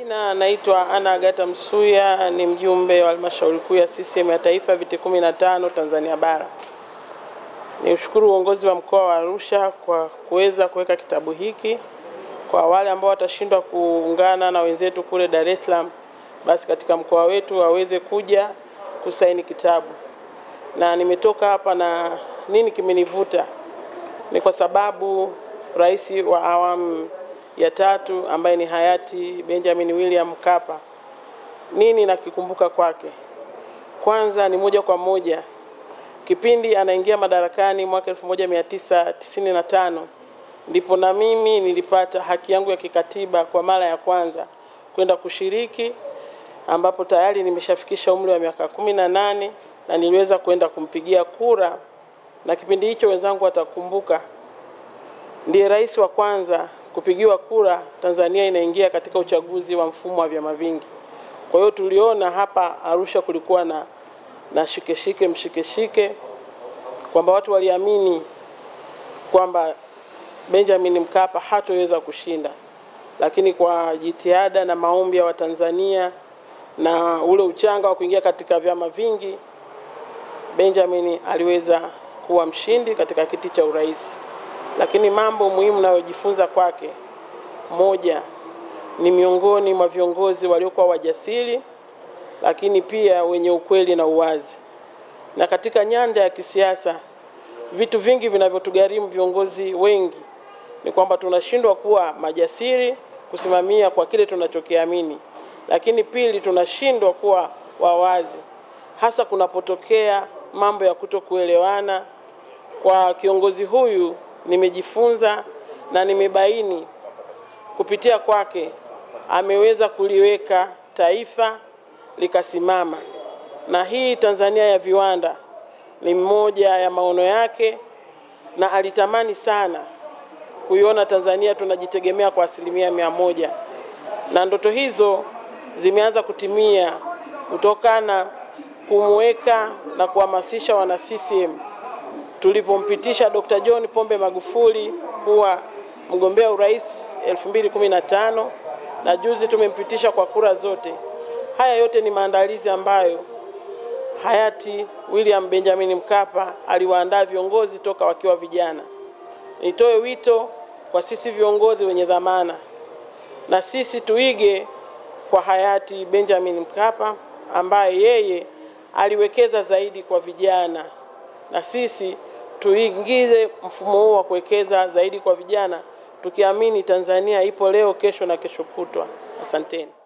Jina naitwa Ana Agata Msuya, ni mjumbe wa halmashauri kuu ya CCM ya taifa viti 15 Tanzania bara. Ni ushukuru uongozi wa mkoa wa Arusha kwa kuweza kuweka kitabu hiki kwa wale ambao watashindwa kuungana na wenzetu kule Dar es Salaam, basi katika mkoa wetu waweze kuja kusaini kitabu. Na nimetoka hapa na nini kimenivuta ni kwa sababu rais wa awamu ya tatu ambaye ni hayati Benjamin William Mkapa, nini nakikumbuka kwake? Kwanza ni moja kwa moja kipindi anaingia madarakani mwaka 1995 ndipo na mimi nilipata haki yangu ya kikatiba kwa mara ya kwanza kwenda kushiriki, ambapo tayari nimeshafikisha umri wa miaka kumi na nane na niliweza kwenda kumpigia kura, na kipindi hicho wenzangu watakumbuka, ndiye rais wa kwanza kupigiwa kura Tanzania inaingia katika uchaguzi wa mfumo wa vyama vingi. Kwa hiyo tuliona hapa Arusha kulikuwa na na shikeshike mshikeshike, kwamba watu waliamini kwamba Benjamin Mkapa hatoweza kushinda, lakini kwa jitihada na maombi ya Watanzania na ule uchanga wa kuingia katika vyama vingi, Benjamin aliweza kuwa mshindi katika kiti cha urais. Lakini mambo muhimu nayojifunza kwake, moja ni miongoni mwa viongozi waliokuwa wajasiri, lakini pia wenye ukweli na uwazi. Na katika nyanja ya kisiasa, vitu vingi vinavyotugharimu viongozi wengi ni kwamba tunashindwa kuwa majasiri kusimamia kwa kile tunachokiamini, lakini pili, tunashindwa kuwa wawazi, hasa kunapotokea mambo ya kutokuelewana. Kwa kiongozi huyu nimejifunza na nimebaini kupitia kwake, ameweza kuliweka taifa likasimama, na hii Tanzania ya viwanda ni mmoja ya maono yake, na alitamani sana kuiona Tanzania tunajitegemea kwa asilimia mia moja, na ndoto hizo zimeanza kutimia kutokana kumweka na kuhamasisha wana CCM tulipompitisha Dr. John Pombe Magufuli kuwa mgombea urais 2015 na juzi tumempitisha kwa kura zote. Haya yote ni maandalizi ambayo hayati William Benjamin Mkapa aliwaandaa viongozi toka wakiwa vijana. Nitoe wito kwa sisi viongozi wenye dhamana, na sisi tuige kwa hayati Benjamin Mkapa ambaye yeye aliwekeza zaidi kwa vijana, na sisi tuingize mfumo huu wa kuwekeza zaidi kwa vijana, tukiamini Tanzania ipo leo, kesho na kesho kutwa. Asanteni.